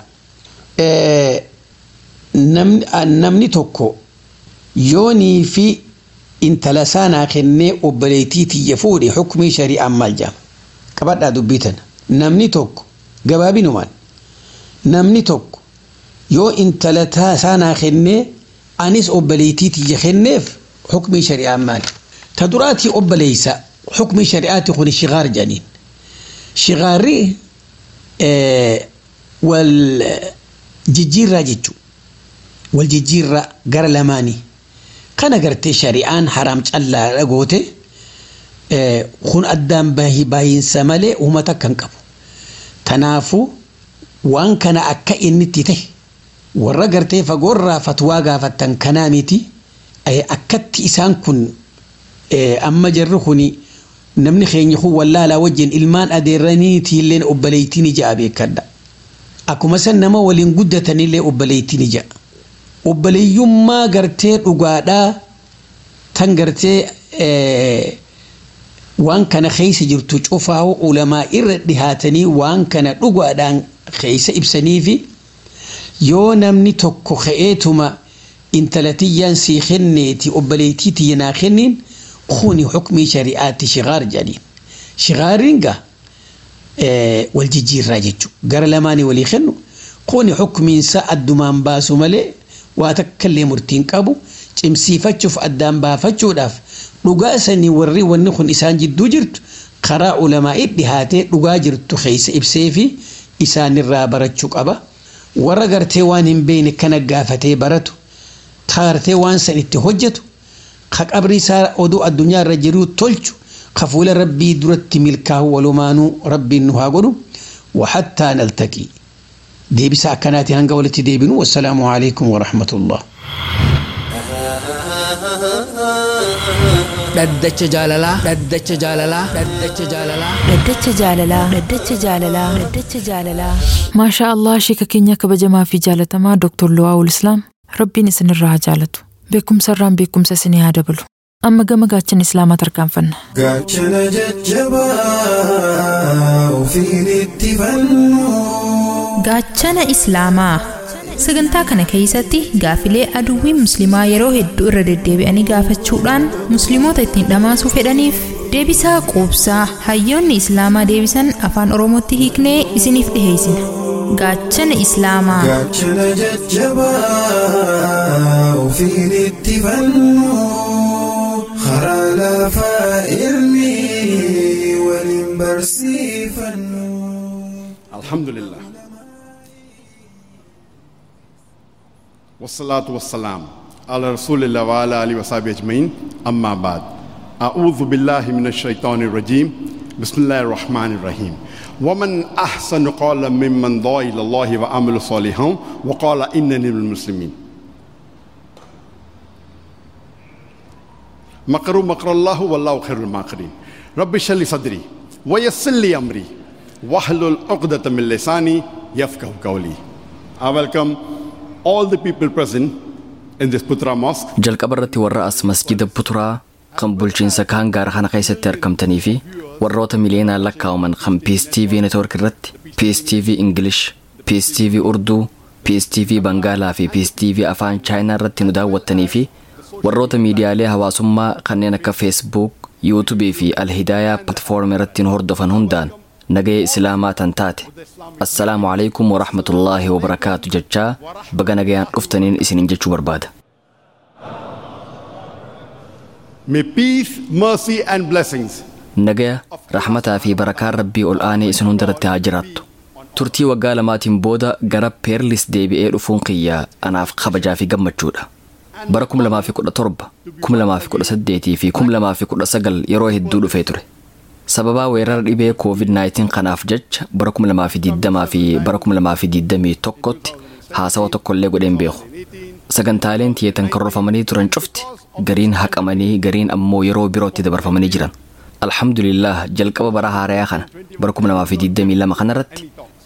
Speaker 5: namni tokko yoonii fi intala saanaa kennee obboleettii tiyya fuudhe hukumii shari'aan maal jedhama qabadhaa dubbii tana namni tokko gabaabinumaan namni tokko yoo intala saanaa kennee anis obboleettii tiyya kenneef hukumii shari'aan maali ta duraatii obboleeysa hukumii shari'aati kun shigaar jedhaniin shigaarri wal jijjiirraa jechuu wal jijjiirraa gara lamaanii kana gartee shari'aan haraam callaa dhagoote kun addaan baay'insa malee uummata kan qabu tanaafu waan kana akka inni itti ta'e warra gartee fagoorraa fatwaa gaafattan kanaa miti akkatti isaan kun amma jarri kun namni keenya kun wallaalaa wajjin ilmaan adeerraniitiillee obboleettiin ija beekadha akkuma san nama waliin guddatanillee obboleettiin ija obboleeyyummaa gartee dhugaadhaa tan gartee waan kana keessa jirtu cufaa'u ulamaa irra dhihaatanii waan kana dhugaadhaan keessa ibsanii fi yoo namni tokko ka'eetuma intalatiyyaan sii kenneeti obboleettii tiyya naa kenniin kuni hukmii shari'aatti shigaar jedhaniin shigaariin gaa wal jijjiirraa jechuudha gara lamaanii walii kennu kuni hukmiinsa addumaan baasu malee waa takkallee murtiin qabu cimsiifachuuf addaan baafachuudhaaf dhugaa sanii warri wanni kun isaan jidduu jirtu karaa ulamaa'ii dhihaatee dhugaa jirtu keessa ibsee fi isaanirraa barachuu qaba warra gartee waan hin beekne kana gaafatee baratu kaartee waan san itti hojjetu ka qabri isaa oduu addunyaa irra jiru tolchu ka fuula rabbii duratti milkaa'u walumaanuu rabbiin nu haa godhu وحتى نلتقي deebisa akkanaati hanga walitti deebinu wassalaamu alaikum warahmatullah
Speaker 3: dhaddacha jaalalaa dhaddacha jaalalaa dhaddacha jaalalaa
Speaker 2: Dhaddacha jaalalaa Dhaddacha jaalalaa Dhaddacha jaalalaa Maashaa Allah sheeka keenya kabajamaa fi jaalatamaa Dr. Luwaawul Islaam Rabbiin isinirraa haa jaalatu beekumsa irraan beekumsa isinii haa dabalu amma gama gaachana islaamaa tarkaanfanna
Speaker 6: gaachana jajjabaa ofiin itti fannu
Speaker 7: Gaachana Islaamaa sagantaa kana keessatti gaafilee aduwwiin musliimaa yeroo hedduu irra deddeebi'anii gaafachuudhaan musliimoota ittiin dhamaasuu fedhaniif deebisaa quubsaa hayyoonni islaamaa deebisan afaan oromootti hiiknee isiniif dhiheessina gaachana islaamaa
Speaker 6: gaachana jajjabaa ofiin itti fannu karaa lafaa ilmi waliin barsiifannu.
Speaker 8: الحمد لله والصلاة والسلام على رسول الله وعلى آله وصحبه أجمعين أما بعد أعوذ بالله من الشيطان الرجيم بسم الله الرحمن الرحيم ومن أحسن قولا ممن دعا إلى الله وعمل صالحا وقال إنني من المسلمين مكروا مكر الله والله خير الماكرين رب اشرح لي صدري ويسر لي أمري واحلل عقدة من لساني يفقه قولي I welcome all the people present in this Putra Mosque
Speaker 9: jalqaba irratti warra as masjida puturaa kan bulchiinsa kaan gaara kana keessatti argamtanii fi warroota miliyoonaan lakkaa'aman kan piis tv network irratti piis tv ingilish piis tv urduu piis tv bangaalaa fi piis tv afaan chaayinaa irratti nu daawwattanii fi warroota miidiyaalee hawaasummaa kanneen akka feesbuuk yuutubii fi alhidaayaa platfoorm irratti nu hordofan hundaan nagaya islaamaa tan taate assalaamu alaikum warahmatullaahi wabarakaatu jechaa baga nagayaan dhuftaniin isinin jechuu barbaada
Speaker 8: May peace, mercy, and blessings
Speaker 9: nagaya rahmataa fi barakaan rabbii ol aanee isin hundarratti haa jiraattu turtii waggaa lamaatiin booda gara peerlis deebi'ee dhufuun kiyyaa anaaf kabajaa fi gammachuudha bara 2017 2018 fi 2019 yeroo hedduu dhufee ture sababaa weerara dhibee covid-19 kanaaf jecha bara 2020 fi bara 2021 tti haasawa tokkollee godheen beeku sagantaaleen tiyeetan karoorfamanii turan cufti gariin haqamanii gariin ammoo yeroo birootti dabarfamanii jiran alhamdulillah jalqaba bara haarayaa kana bara 2022 kanarratti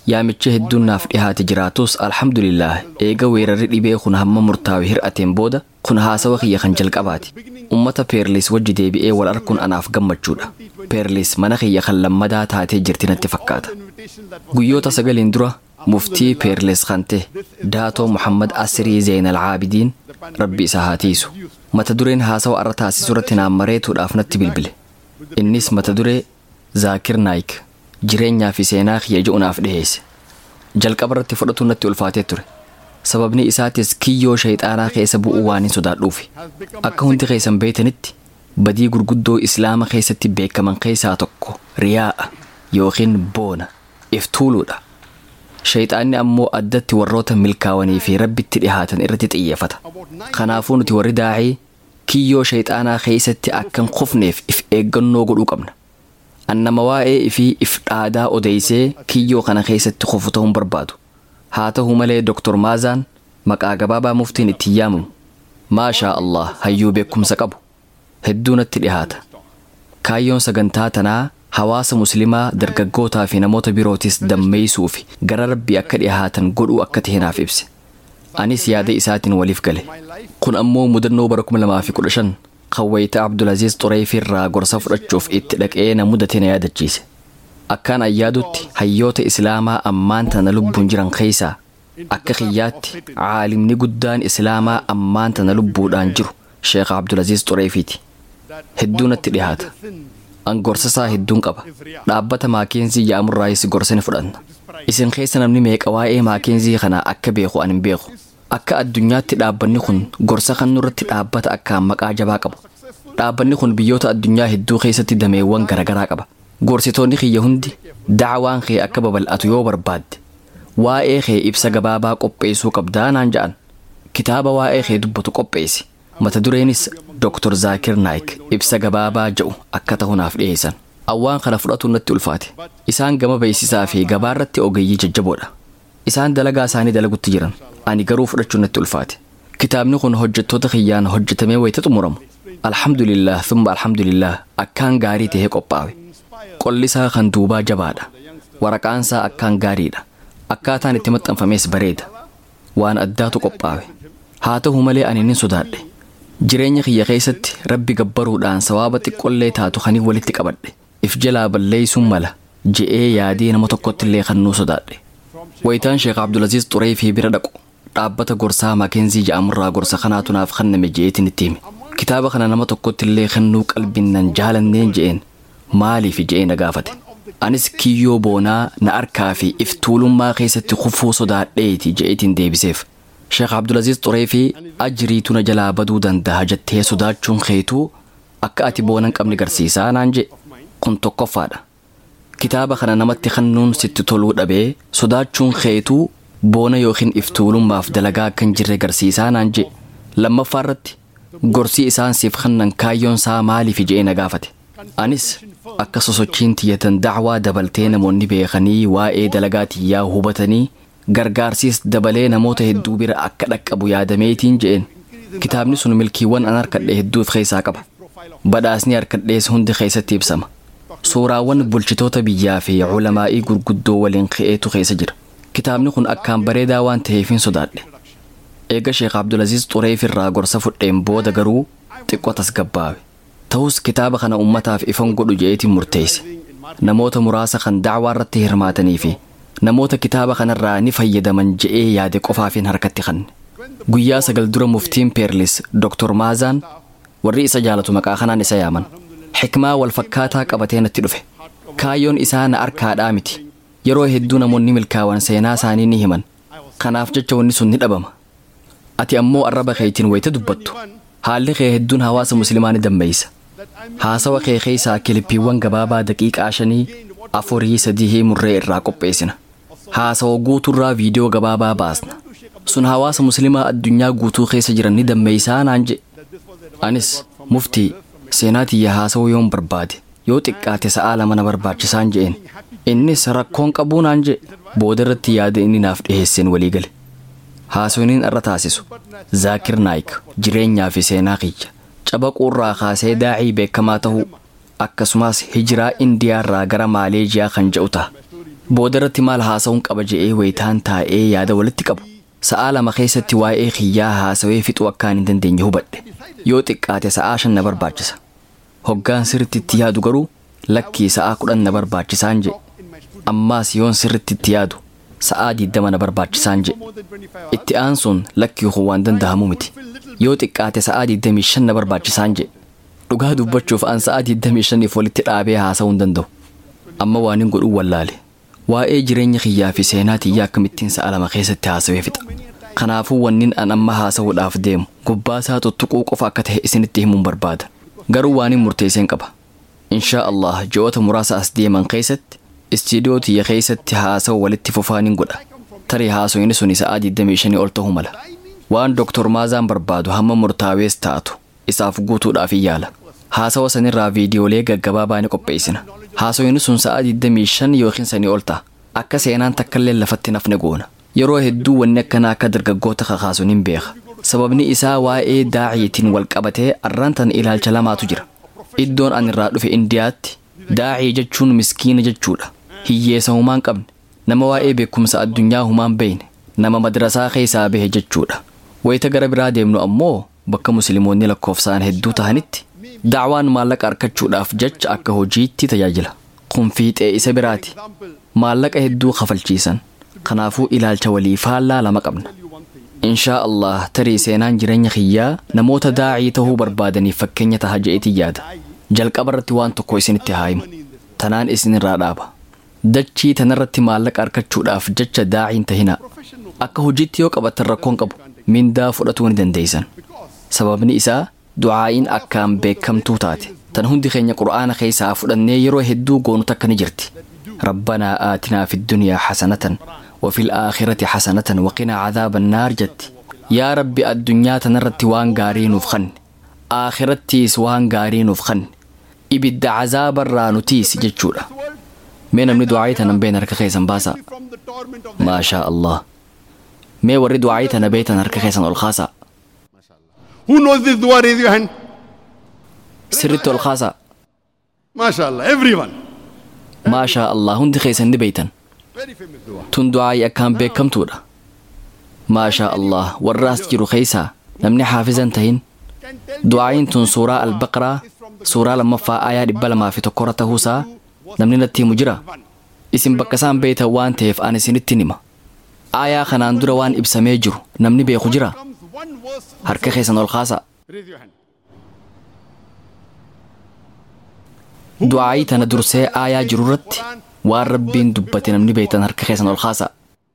Speaker 9: yaamicha hedduun naaf dhihaate jiraatus alhamdulillah eega weerarri dhibee kun hamma murtaa'e hir'ateen booda kun haasawa kiyya kan jalqabaati ummata peerlis wajji deebi'ee wal arguun anaaf gammachuudha peerlis mana kiyya kan lammadaa taatee jirti natti fakkaata guyyoota sagaliin dura muftii peerles kan ta'e daatoo muhammad asirii zeenal caabidiin rabbi isa haa tiisu mata dureen haasawa arra taasisu irratti naan mareetuudhaaf natti bilbile innis mata duree zaakir naayik jireenyaa fi seenaa kiyya je'unaaf dhiheesse jalqaba irratti fudhatuun natti ulfaatee ture sababni isaatis kiyyoo shayxaanaa keessa bu'uu waan hin sodaadhuufi akka hundi keessan beetanitti badii gurguddoo islaama keessatti beekaman keessaa tokko riyaa'a yookiin boona iftuuluudha shayxaanni ammoo addatti warroota milkaawanii fi rabbitti dhihaatan irratti xiyyeeffata kanaafuu nuti warri daa'ii kiyyoo shayxaanaa keessatti akkan kufneef if eeggannoo godhuu qabna annama waa'ee ifii if dhaadaa odeysee kiyyoo kana keessatti kufu ta'uun barbaadu haa ta'u malee doktor maazaan maqaa gabaabaa muftiin itti yaamamu maashaa allah hayyuu beekumsa qabu hedduu natti dhihaata kaayyoon sagantaa tanaa hawaasa muslimaa dargaggootaa fi namoota birootis dammeeysuu fi gara rabbii akka dhihaatan godhuu akka ta'e naaf ibse anis yaada isaatiin waliif gale kun ammoo mudannoo bara 2015 kawwayita abdulaziz xureefi irraa gorsa fudhachuuf itti dhaqee na mudate na yaadachiise akkaan ayyaadutti hayyoota islaamaa ammaan tana lubbuun jiran keessaa akka kiyyaatti caalimni guddaan islaamaa ammaan tana lubbuudhaan jiru sheekh abdulaziz xureefiiti hedduu natti dhihaata an gorsa isaa hedduun qaba dhaabbata maakeenzii yaamurraayis gorsa ni fudhanna isin keessa namni meeqa waa'ee maakeenzii kanaa akka beeku an hin beeku akka addunyaatti dhaabbanni kun gorsa kan nurratti dhaabbata akkaan maqaa jabaa qabu dhaabbanni kun biyyoota addunyaa hedduu keessatti dameewwan garaagaraa qaba gorsitoonni kiyya hundi dacwaan kee akka babal'atu yoo barbaadde waa'ee kee ibsa gabaabaa qopheessuu qabdaa naan ja'an kitaaba waa'ee kee dubbatu qopheessi mata dureenis Dr. Zaakir Naayik ibsa gabaabaa jedhu akka ta'u naaf dhiyeessan. Awwaan kana fudhatuun natti ulfaate. Isaan gama beeksisaa fi gabaarratti ogeeyyii jajjaboodha. Isaan dalagaa isaanii dalagutti jiran. Ani garuu fudhachuun natti ulfaate. Kitaabni kun hojjettoota kiyyaan hojjetamee wayita xumuramu. Alhamdulillah thumma alhamdulillah akkaan gaarii tahee qophaa'e. Qolli isaa kan duubaa jabaadha. Waraqaan isaa akkaan gaariidha. Akkaataan itti maxxanfames bareeda. Waan addaatu qophaa'e. Haa ta'u malee ani nin sodaadhe. jireenya kiyya keessatti rabbi gabbaruudhaan sawaaba xiqqollee taatu kanii walitti qabadhe if jalaa balleeysuun mala je'ee yaadee nama tokkotti illee kannuu sodaadhe wayitaan sheekh abdulaziz xuree fi bira dhaqu dhaabbata gorsaa maakenzii ja'amurraa gorsa kanaatu naaf kenname je'eetiin itti hime kitaaba kana nama tokkotti illee kennuu qalbiin nan jaalanneen je'een maaliif je'ee na gaafate anis kiyyoo boonaa na arkaa fi if tuulummaa keessatti kufuu sodaadheeti je'eetiin deebiseef sheekh abdulaziz xuree fi ajiriitu na jalaa baduu danda'a jettee sodaachuun keetuu akka ati boona hin qabne garsiisaa naan je kun tokkoffaadha kitaaba kana namatti kennuun sitti toluu dhabee sodaachuun keetuu boona yookiin iftuulummaaf dalagaa akka hin jirre garsiisaa naan je lammaffaa irratti gorsii isaan siif kennan kaayyoon isaa maaliif je'ee na gaafate anis akka sosochiin tiyyatan dacwaa dabaltee namoonni beekanii waa'ee dalagaa tiyyaa hubatanii gargaarsiis dabalee namoota hedduu bira akka dhaqqabu yaadameetiin je'een kitaabni sun milkiiwwan an harkadhe hedduu of keessaa qaba badhaasni harkadhees hundi keessatti ibsama suuraawwan bulchitoota biyyaa fi culamaa'ii gurguddoo waliin ka'eetu keessa jira kitaabni kun akkaan bareedaa waan ta'eef hin sodaadhe eega sheekh abdulaziz xureef irraa gorsa fudheen booda garuu xiqqoo tasgabbaawe ta'us kitaaba kana ummataaf ifan godhu je'eetiin murteesse namoota muraasa kan dacwaa irratti hirmaatanii fi namoota kitaaba kanarraa ni fayyadaman je'ee yaade qofaafin harkatti kanne guyyaa sagal dura muftiin peerlis doktor maazaan warri isa jaalatu maqaa kanaan isa yaaman xikmaa wal fakkaataa qabatee natti dhufe kaayyoon isaa na arkaadhaa miti yeroo hedduu namoonni milkaawan seenaa isaanii ni himan kanaaf jecha wanni sun ni dhabama ati ammoo arraba keetiin wayita dubbattu haalli kee hedduun hawaasa muslimaa ni dammeeysa haasawa kee keessaa kilippiiwwan gabaabaa daqiiqaa shanii afurii sadii murree irraa qopheessina haasawa guuturraa viidiyoo gabaabaa baasna sun hawaasa muslimaa addunyaa guutuu keessa jiran ni dammeeysaa naan je anis muftii seenaa tiyya haasawuu yoon barbaade yoo xiqqaate sa'aa lama na barbaachisaan je'een innis rakkoon qabuu naan je booda irratti yaada inni naaf dhiheesseen walii gale haasawniin irra taasisu zaakir naayik jireenyaa fi seenaa kiyya cabaquurraa kaasee daa'ii beekamaa ta'uu akkasumas hijiraa indiyaarraa gara maaleejiyaa kan je'u ta'a boodarratti maal haasa'uun qaba je'ee wayitaan taa'ee yaada walitti qabu sa'aa lama keessatti waa'ee kiyyaa haasawee fixuu akkaan hin dandeenye hubadhe yoo xiqqaate sa'aa shan na barbaachisa hoggaan sirritti itti yaadu garuu lakkii sa'aa kudhan na barbaachisaan jedhe ammaas yoon sirritti itti yaadu sa'aa diddama na barbaachisaan jedhe itti aansuun lakkii kun waan danda'amu miti yoo xiqqaate sa'aa diddamii shan na barbaachisaan jedhe dhugaa dubbachuuf an sa'aa diddamii shaniif walitti dhaabee haasa'uu hin danda'u amma waan hin godhuu wallaale waa'ee jireenya kiyyaa fi seenaa tiyyaa akkamittiin sa'a lama keessatti haasawee fixa kanaafuu wannin an amma haasa'uudhaaf deemu gubbaa isaa tuttuquu qofa akka ta'e isinitti himuun barbaada garuu waan hin murteesseen qaba inshaa allah ji'oota muraasa as deeman keessatti istiidiyoo tiyya keessatti haasa'u walitti fufaan hin godha tarii haasoyni suni sa'aa 25 ol ta'uu mala waan doktor maazaan barbaadu hamma murtaawees taatu isaaf guutuudhaaf hin yaala haasawa sanirraa viidiyoolee gaggabaabaa ni qopheessina haasoyni sun sa'aa 25 yookiin sanii ol ta'a akka seenaan takkallee lafatti nafne goona yeroo hedduu wanni akkanaa akka dargaggoota kakaasuun hin beeka sababni isaa waa'ee daaciitiin wal qabatee arraantan ilaalcha lamaatu jira iddoon an irraa dhufe indiyaatti daacii jechuun miskiina jechuudha hiyyeessa humaan qabne nama waa'ee beekumsa addunyaa humaan beeyne nama madrasaa keessaa bahe jechuudha wayita gara biraa deemnu ammoo bakka musliimoonni lakkoofsaan hedduu tahanitti daawaan maallaqa argachuudhaaf jecha akka hojiitti tajaajila kun fiixee isa biraati maallaqa hedduu kafalchiisan kanaafuu ilaalcha walii faallaa lama qabna inshaa allah tarii seenaan jireenya kiyyaa namoota daacii tahuu barbaadaniif fakkeenya taha je'eetii yaada jalqaba irratti waan tokko isinitti haa himu tanaan isinirraa dhaaba dachii tanarratti maallaqa argachuudhaaf jecha daaciin tahinaa akka hojiitti yoo qabattan rakkoon qabu mindaa fudhatuu ni dandeeysan sababni isaa du'aa'iin akkaan beekamtuu taate tan hundi keenya qur'aana keessaa fudhannee yeroo hedduu goonu takka ni jirti rabbanaa aatinaa fi dunyaa xasanatan وفي الآخرة حسنة وقنا عذاب النار جت يا ربي الدنيا تنرت وان غارين وفخن آخرتيس وان غارين وفخن إبد عذاب الرانوتيس جتشورا مين من دعايتنا بين ركخيسا باسا ما شاء الله مي وري دعايتنا بيتنا ركخيسا الخاصة
Speaker 8: Who knows this dua? Raise your hand.
Speaker 9: سرت الخاصة
Speaker 8: MashaAllah, everyone.
Speaker 9: ما شاء الله هندي خيسا بيتن
Speaker 8: Very famous dua.
Speaker 9: tun du'aa'ii akkaan beekamtuudha maashaa allah warraas jiru keeysaa namni haafizan tahin du'aa'iin tun suuraa albaqraa suuraa lammaffaa aayaa dhibba lamaa fi tokkorra tahuusaa namni natti himu jira isin bakka isaan beeytan waan ta'eef an isinittin hima aayaa kanaan dura waan ibsamee jiru namni beeku jira
Speaker 8: One verse.
Speaker 9: harka keessan ol kaasa
Speaker 8: Raise your hand.
Speaker 9: du'aa'ii tana dursee aayaa jiru irratti waan rabbiin dubbate namni beeytan harka keessan ol kaasa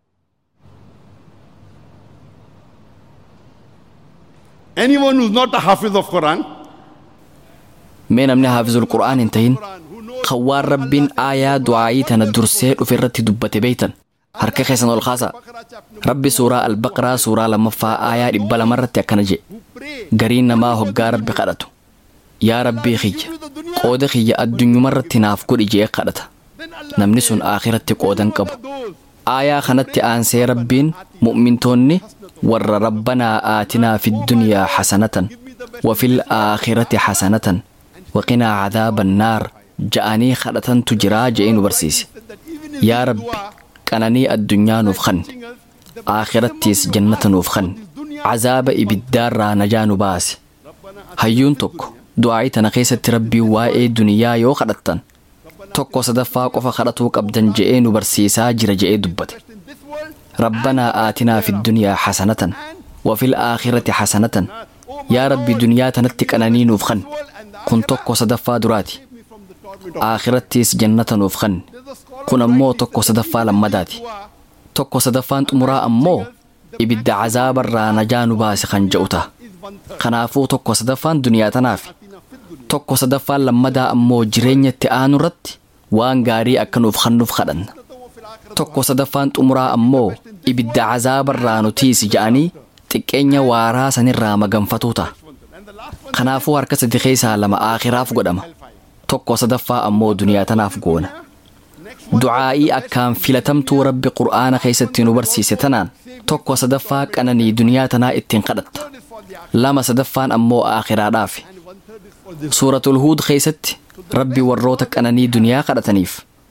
Speaker 8: Anyone who's not a hafiz of Quran,
Speaker 9: mee namni haafizul qur'aan hin tahin kan waan rabbiin aayaa du'aa'ii tana dursee dhufe irratti dubbate beeytan harka keessan ol kaasa rabbi suuraa albaqraa suuraa lammaffaa aayaa dhibba lamarratti akkana jedhe gariin namaa hoggaa rabbi kadhatu yaa rabbii kiyya qooda kiyya addunyumarratti naaf godhi jee kadhata namni sun aakiratti qoodan qabu aayaa kanatti aansee rabbiin mu'mintoonni warra rabbanaa aatinaa fi dunyaa xasanatan wafil aakhirati xasanatan waqinaa cadaaba annaar ja'anii kadhatantu jiraa je'ee nu barsiise yaa rabbi qananii addunyaa nuuf kanne aakirattiis jannata nuuf kanne cazaaba ibiddaarraa najaa nu baase hayyuun tokko du'aa'ii tana keessatti rabbiin waa'ee duniyaa yoo kadhattan tokko sadaffaa qofa kadhatuu qabdan je'ee nu barsiisaa jira je'ee dubbate ربنا آتنا في الدنيا حسنة وفي الآخرة حسنة يا ربي دنيا تنتك أناني نوفخن كن توكو صدفا دراتي آخرتيس جنة نوفخن كن أمو توكو صدفا لمداتي توكو صدفان تمرا أمو إبد عذاب الرانا جانو باسي خنجوتا خنافو توكو صدفان دنيا تنافي توكو صدفان لمدا أمو جرينية تآنو رت وان غاري أكنوف خنوف خدن tokko sadaffaan xumuraa ammoo ibidda cazaabarraa nutiisi ja'anii xiqqeenya waaraa sanirraa maganfatuu ta'a kanaafuu harka sadi keessaa lama aakhiraaf godhama tokko sadaffaa ammoo duniyaa tanaaf goona du'aa'ii akkaan filatamtuu rabbi qur'aana keessatti nu barsiise tanaan tokko sadaffaa qananii duniyaa tanaa ittiin kadhatta lama sadaffaan ammoo aakhiraadhaaf suuratul huud keessatti rabbi warroota qananii duniyaa kadhataniif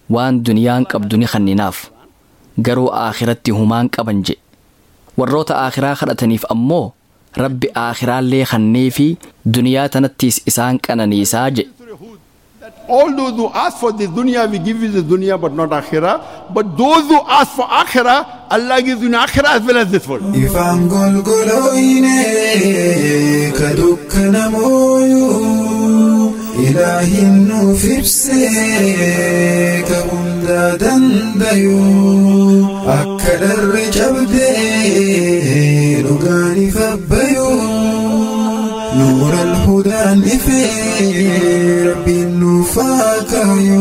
Speaker 9: waan duniyaan qabdu ni kenninaaf garuu aakiratti humaan qaban jedhe warroota aakiraa kadhataniif ammoo rabbi aakiraallee kannee fi duniyaa tanattiis isaan qananiisaa jedhe
Speaker 8: All those who ask for the dunya, we give you the dunya but not akhirah. But those who ask for akhirah, Allah gives you akhirah as well as this world.
Speaker 6: Ifaan golgolooyne ka dukkana mooyuu ilaahin nuuf ibsee ka hundaa dandayuu akka dharri cabdee dhugaan ifa bayuu نور الهدى نفي ربي نفاك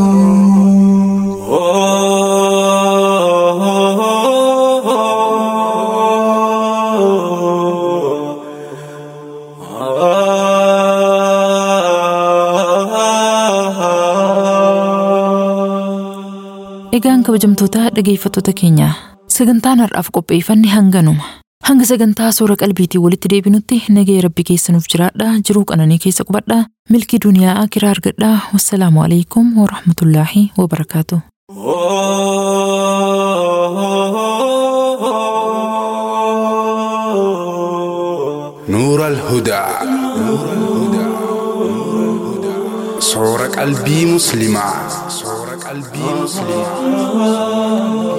Speaker 2: Egaan kabajamtoota dhageeffattoota keenya sagantaan har'aaf qopheeffanne hanganuma. Hanga sagantaa suura qalbiitiin walitti deebinutti nagaya rabbi keessa nuuf jiraadha jiruu qananii keessa qubadha milkii duniyaa akiraa argadha wassalaamu alaikum warahmatullaahi wabarakaatu.
Speaker 10: نور الهدى صور قلبي مسلمة صور قلبي مسلمة